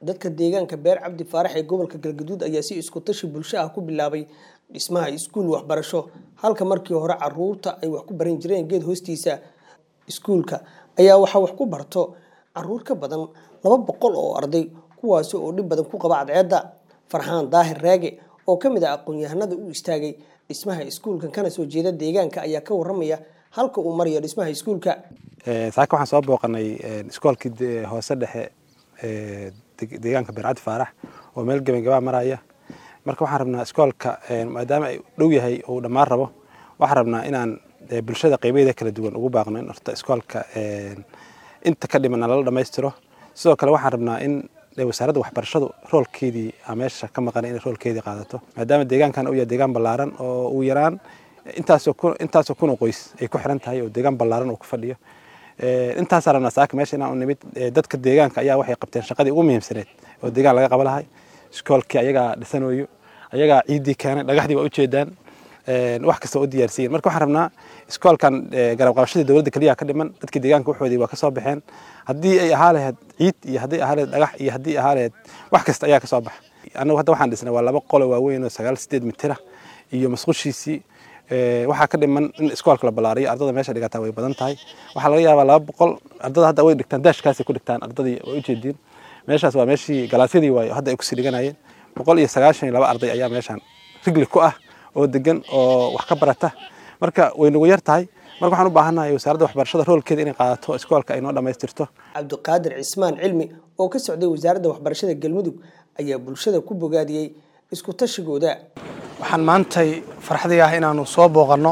dadka deegaanka beer cabdi faarax ee gobolka galgaduud ayaa si isku tashi bulsho ah ku bilaabay dhismaha iskuul waxbarasho halka markii hore caruurta ay wax ku baran jireen geed hoostiisa iskuulka ayaa waxaa wax ku barto caruur ka badan laba boqol oo arday kuwaasi oo dhib badan ku qaba cadceedda farxaan daahir raage oo ka mid ah aqoon-yahanada u istaagay dhismaha iskuulkan kana soo jeeda deegaanka ayaa ka waramaya halka uu marayo dhismaha iskuulka saaka waxaan soo booqanay iskoolkii hoose dhexe deegaanka beercadi faarax oo meel gebagabaa maraya marka waxaan rabnaa iskoolka maadaama ay dhow yahay uu dhammaan rabo waxaan rabnaa inaan bulshada qeybaheeda kala duwan ugu baaqno in horta iskoolka inta ka dhimana lala dhammaystiro sidoo kale waxaan rabnaa in wasaaradda waxbarashadu roolkeedii meesha ka maqanay inay roolkeedii qaadato maadaama deegaankan uu yahay deegaan ballaaran oo uu yaraan intaasoo kun oo qoys ay ku xiran tahay oo deegaan ballaaran uu ku fadhiyo intaasaa rabnaa saaka meesha inaan u nimid dadka deegaanka ayaa waxay qabteen shaqadii ugu muhiimsaneed oo deegaan laga qaba lahay iskoolkii ayagaa dhisanayo ayagaa ciiddii keenay dhagaxdii waa ujeedaan wax kasta u diyaarsiyen marka waxaan rabnaa iskoolkan garab qabashadii dowladda keliya ka dhiman dadkii deegaanka waxoodii waa kasoo baxeen haddii ay ahaa lahayd ciid iyo haddii ahaa lahayd dhagax iyo haddii ahaa lahayd wax kasta ayaa kasoo baxa annagu hadda waxaan dhisnay waa laba qolo waaweyn oo sagaal sideed mitira iyo masqushiisii waxaa ka dhiman in iskoolka la ballaariyo ardada meesha dhigataa way badan tahay waxaa laga yaabaa laba boqol ardada hadda way dhigtaan daashkaasay ku dhigtaan ardadii way ujeediin meeshaas waa meeshii galaasyadii waayo hadda ay kusii dhiganayeen boqol iyo sagaashan iyo laba arday ayaa meeshaan rigli ku ah oo degan oo wax ka barata marka way nagu yar tahay marka waxaan u baahannahay wasaaradda waxbarashada roolkeeda inay qaadato iskoolka ay noo dhammaystirto cabdiqaadir cismaan cilmi oo ka socday wasaaradda waxbarashada galmudug ayaa bulshada ku bogaadiyey isku tashigooda waxaan maantay farxadii ah inaanu soo booqanno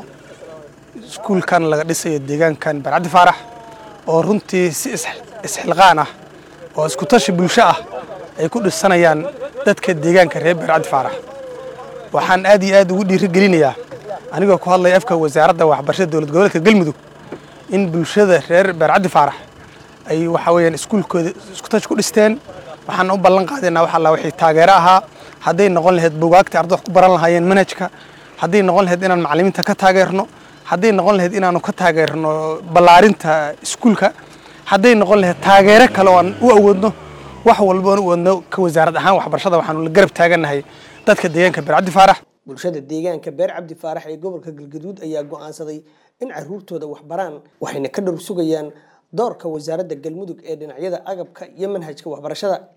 iskuulkan laga dhisayo deegaankan barcaddi faarax oo runtii si isxilqaan ah oo isku tashi bulsho ah ay ku dhisanayaan dadka deegaanka reer barcaddi faarax waxaan aad iyo aad ugu dhiirigelinayaa anigoo ku hadlaya afka wasaaradda waxbarashada dowlad goboleedka galmudug in bulshada reer beercaddi faarax ay waxa weeyaan iskuulkooda isku tashi ku dhisteen waxaan u ballan qaadaynaa wax alla wixii taageero ahaa hadday noqon lahayd bugaagta ardada wax ku baran lahaayeen manhajka hadday noqon lahayd inaan macallimiinta ka taageerno hadday noqon lahayd inaanu ka taageerno ballaarinta iskuulka hadday noqon lahayd taageero kale oo aan u awoodno wax walba aan u awoodno ka wasaarad ahaan waxbarashada waxaanu la garab taagannahay dadka deegaanka beer cabdi faarax bulshada deegaanka beer cabdi faarax ee gobolka galgaduud ayaa go'aansaday in caruurtooda wax baraan waxayna ka dhowr sugayaan doorka wasaaradda galmudug ee dhinacyada agabka iyo manhajka waxbarashada